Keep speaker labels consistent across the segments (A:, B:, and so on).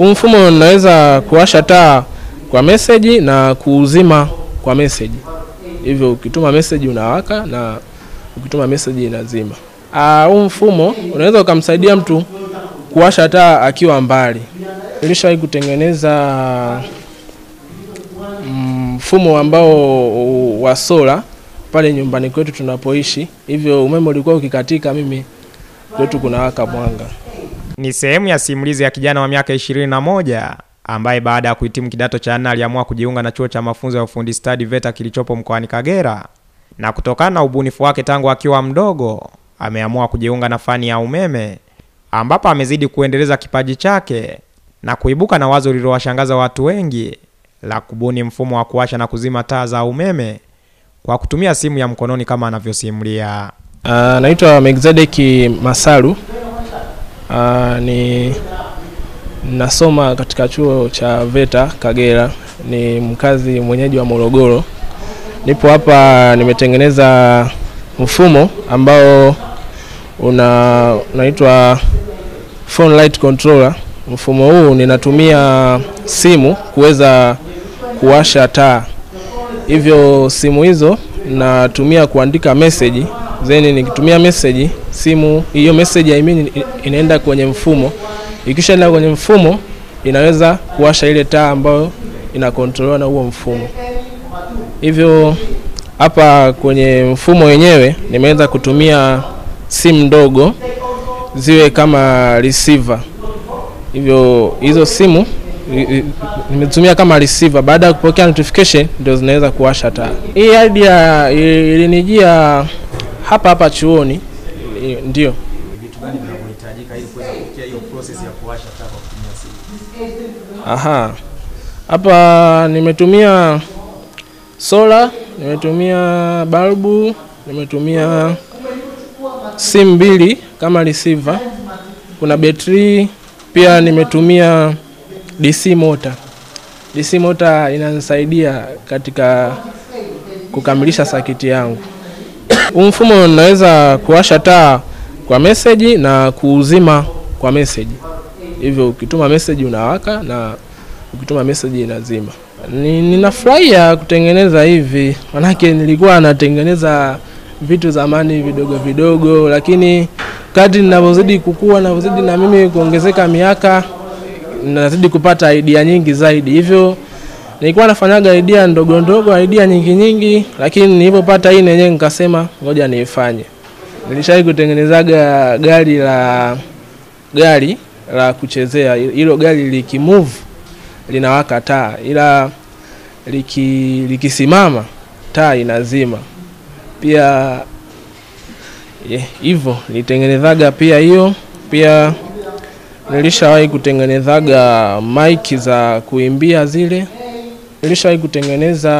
A: Huu mfumo unaweza kuwasha taa kwa meseji na kuuzima kwa meseji, hivyo ukituma meseji unawaka na ukituma meseji inazima. Ah, Huu mfumo unaweza ukamsaidia mtu kuwasha taa akiwa mbali. Nilishawahi kutengeneza mfumo ambao wa sola pale nyumbani kwetu tunapoishi, hivyo umeme ulikuwa ukikatika, mimi kwetu kunawaka mwanga.
B: Ni sehemu ya simulizi ya kijana wa miaka 21 ambaye baada ya kuhitimu kidato cha nne aliamua kujiunga na chuo cha mafunzo ya ufundi stadi VETA kilichopo mkoani Kagera, na kutokana na ubunifu wake tangu akiwa mdogo ameamua kujiunga na fani ya umeme, ambapo amezidi kuendeleza kipaji chake na kuibuka na wazo lililowashangaza watu wengi la kubuni mfumo wa kuwasha na kuzima taa za umeme kwa kutumia simu ya mkononi kama anavyosimulia.
A: Ah, naitwa Melkizedeki Masalu. Ah, ni nasoma katika chuo cha VETA Kagera, ni mkazi mwenyeji wa Morogoro. Nipo hapa nimetengeneza mfumo ambao una unaitwa phone light controller. Mfumo huu ninatumia simu kuweza kuwasha taa, hivyo simu hizo natumia kuandika message then nikitumia message simu hiyo message I mean inaenda kwenye mfumo. Ikishaenda kwenye mfumo inaweza kuwasha ile taa ambayo inakontroliwa na huo mfumo. Hivyo hapa kwenye mfumo wenyewe nimeweza kutumia simu ndogo ziwe kama receiver. Hivyo hizo simu i- i- nimetumia kama receiver. Baada ya kupokea notification ndio zinaweza kuwasha taa. Hii idea i- ilinijia hapa hapa chuoni, i- ndio
C: Vitu gani vinavyohitajika ili kuweza kufikia hiyo process ya kuwasha taa kwa kutumia simu?
A: Aha, hapa nimetumia sola, nimetumia balbu, nimetumia simu mbili kama receiver, kuna betri pia, nimetumia DC motor. DC motor inanisaidia katika kukamilisha sakiti yangu. Huu mfumo unaweza kuwasha taa kwa meseji na kuuzima kwa meseji, hivyo ukituma meseji unawaka na ukituma meseji inazima. Ni, ninafurahia kutengeneza hivi, manake nilikuwa natengeneza vitu zamani vidogo vidogo, lakini kadri ninavyozidi kukua, navyozidi na mimi kuongezeka miaka, nazidi kupata idea nyingi zaidi. Hivyo nilikuwa nafanyaga idea ndogo ndogo, idea nyingi nyingi, lakini nilipopata hii yenyewe nikasema ngoja niifanye. Nilishawahi kutengenezaga gari la gari la kuchezea, hilo gari likimove linawaka taa, ila liki likisimama taa inazima. Pia eh, hivyo nilitengenezaga pia hiyo. Pia nilishawahi kutengenezaga mic za kuimbia zile. Nilishawahi kutengeneza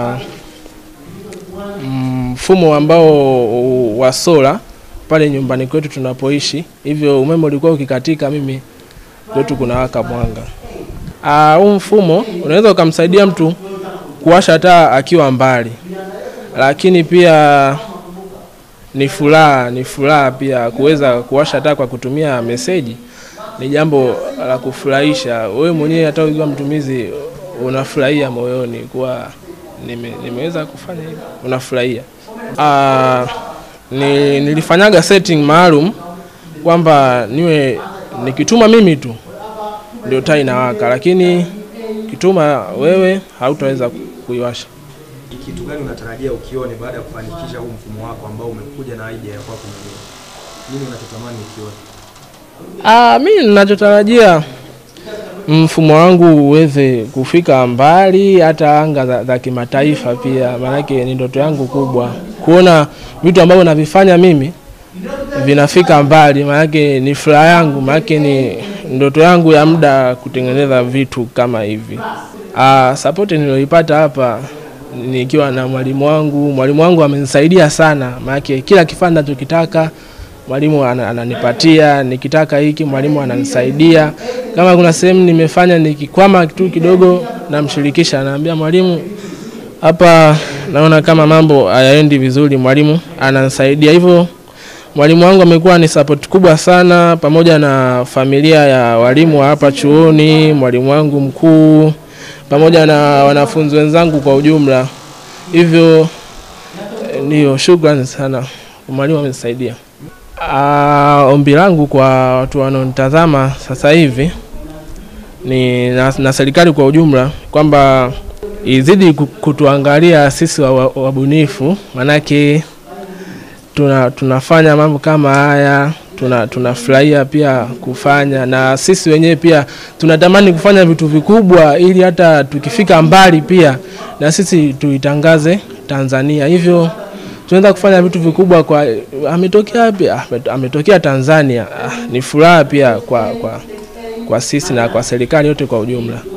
A: mfumo ambao wa sola pale nyumbani kwetu tunapoishi, hivyo umeme ulikuwa ukikatika, mimi kwetu kunawaka mwanga. Ah, huu mfumo unaweza ukamsaidia mtu kuwasha taa akiwa mbali, lakini pia ni furaha, ni furaha pia kuweza kuwasha taa kwa kutumia meseji. Ni jambo la kufurahisha wewe mwenyewe, hata ukiwa mtumizi unafurahia moyoni kuwa nime, nimeweza kufanya hivyo, unafurahia. Ah, ni, nilifanyaga setting maalum kwamba niwe nikituma mimi tu ndio taa inawaka, lakini kituma wewe hautaweza kuiwasha.
C: Ni kitu gani unatarajia ukione baada ya kufanikisha huu mfumo wako ambao umekuja na idea ya kwako mwenyewe? Nini unachotamani ukione?
A: Ah, mimi ninachotarajia mfumo wangu uweze kufika mbali hata anga za, za kimataifa pia, maanake ni ndoto yangu kubwa kuona vitu ambavyo navifanya mimi vinafika mbali, maanake ni furaha yangu, maanake ni ndoto yangu ya muda kutengeneza vitu kama hivi. Ah, support niliyoipata hapa nikiwa na mwalimu wangu, mwalimu wangu amenisaidia sana, maanake kila kifaa ninachokitaka mwalimu ana- ananipatia, nikitaka hiki mwalimu ananisaidia. Kama kuna sehemu nimefanya nikikwama tu kidogo, namshirikisha, naambia mwalimu, hapa naona kama mambo hayaendi vizuri, mwalimu ananisaidia. Hivyo Mwalimu wangu amekuwa ni support kubwa sana, pamoja na familia ya walimu wa hapa chuoni, mwalimu wangu mkuu, pamoja na wanafunzi wenzangu kwa ujumla. Hivyo eh, ndiyo, shukrani sana, mwalimu amenisaidia. Ah, ombi langu kwa watu wanaonitazama sasa hivi ni na, na serikali kwa ujumla kwamba izidi ku- kutuangalia sisi wa- wa- wabunifu, manake tuna, tunafanya mambo kama haya tuna tunafurahia pia kufanya, na sisi wenyewe pia tunatamani kufanya vitu vikubwa, ili hata tukifika mbali pia na sisi tuitangaze Tanzania. Hivyo tunaweza kufanya vitu vikubwa kwa ametokea wapi? Ah, amet- ametokea Tanzania. Ah, ni furaha pia kwa, kwa, kwa sisi na kwa serikali yote kwa ujumla.